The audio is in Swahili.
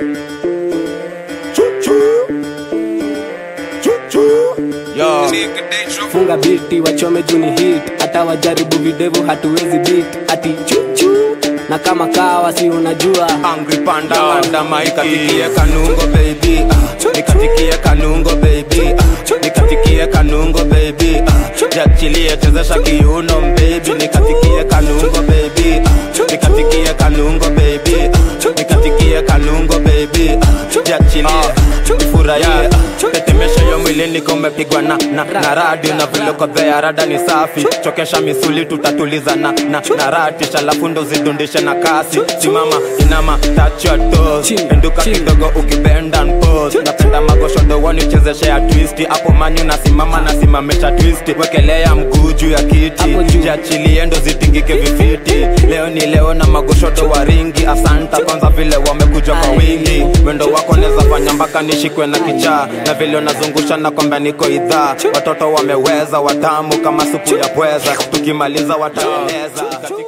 Yo. funga biti wachome juni hit hata wajaribu videvu hatuwezi bit ati chuchu na kama kawa si unajua Angry panda panda Nikatikie kanungo baby ah. Nikatikie kanungo baby ah. Nikatikie kanungo baby ah. Jachilie chezesha kiuno baby Nikatikie kanungo baby ah. Nikatikie kanungo baby ah. Nikatikie kanungo baby ah. Jachilie ifurahie tetemesha yo mwili niko umepigwa na, na, na radio na vile uko there rada ni safi chokesha misuli tutatuliza na, na, na ratisha alafu ndo zidundishe na kasi simama inama touch your toes Chini, penduka chini. kidogo ukibend and pose napenda magoshodo wanichezeshe ya twist hapo manyu nasimama nasimamisha twist wekelea mguu juu ya kiti Hapo juu. jiachilie ndo zitingike vifiti leo ni leo na magoshodo wa ringi asanta kwanza vile wamekuja kwa wingi wendo wako neza fanya mpaka nishikwe na kichaa na vile unazungusha na kwamba niko idhaa watoto wameweza watamu kama supu ya pweza tukimaliza wataeleza